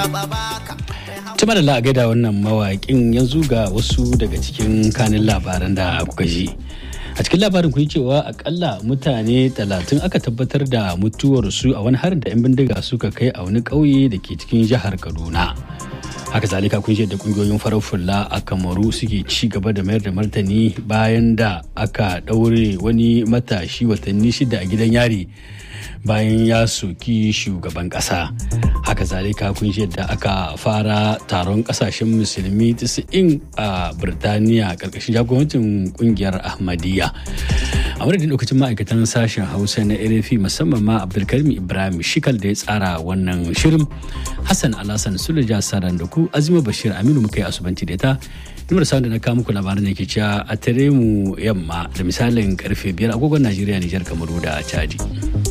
Tuma da la'a da wannan mawaƙin yanzu ga wasu daga cikin kanin labaran da kuka ji. A cikin labarin kun cewa akalla mutane talatin aka tabbatar da mutuwarsu a wani harin da 'yan bindiga suka kai a wani ƙauye da ke cikin jihar Kaduna. haka zalika kun da kungiyoyin farar fulla a kamaru suke ci gaba da mayar da martani bayan da aka ɗaure wani matashi watanni shida a gidan yari bayan ya soki shugaban ƙasa haka zalika kun da aka fara taron ƙasashen musulmi 90 a birtaniya ƙarƙashin jagorancin ƙungiyar ahmadiyya a madadin lokacin ma'aikatan sashen hausa na rfi musamman ma abdulkarim ibrahim shikal da ya tsara wannan shirin hassan alhassan sulaja saran da ku azima bashir aminu muka yi asubanci da ta numar sa da na kawo muku labaran da ke cewa a tare mu yamma da misalin karfe biyar agogon najeriya nijar kamaru da chadi.